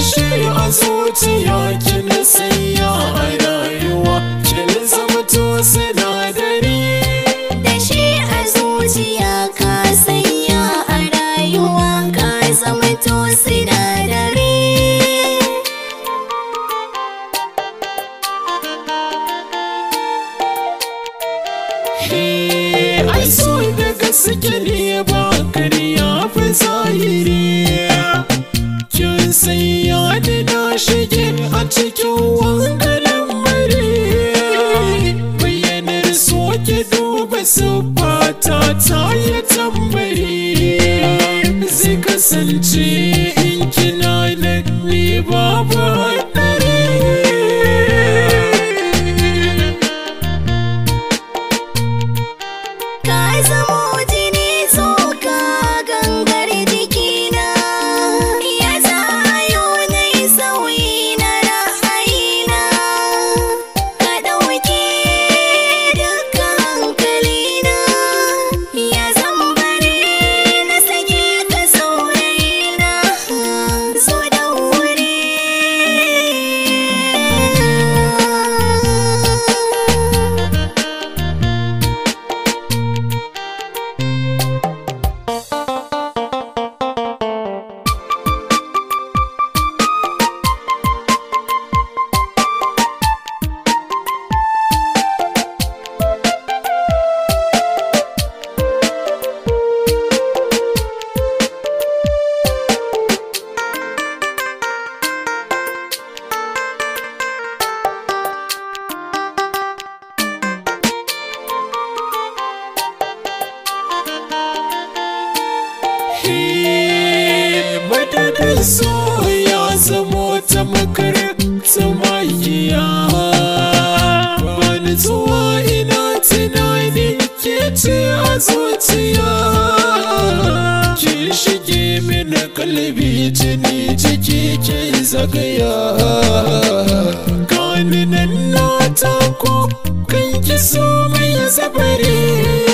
shi a zuciya kin sanya a rayuwa kin zama to sinadari da shi a zuciya ka sanya a rayuwa ka zama to sinadari Eh, ai so da gaske ne ba kariya fi zahiri kin sanya da na shige a cikin wangarin mare bayyanar so ki duba siffata ta yi tambari zai kasance in kina nan ni babu haɗari ka zamo jini tsoka gangar jikina ya zayo na yi sauyi na ra'ayina ka ɗauke duka hankalina ya zambare na sake ka saurayina so da wuri madadin so ya zamo ta makaranta magiya bani zuwa ina tunani ke ce a zuciya ki shige mini kalbi jini jiki ke zagaya gani nan na tako kan ki so mai zabare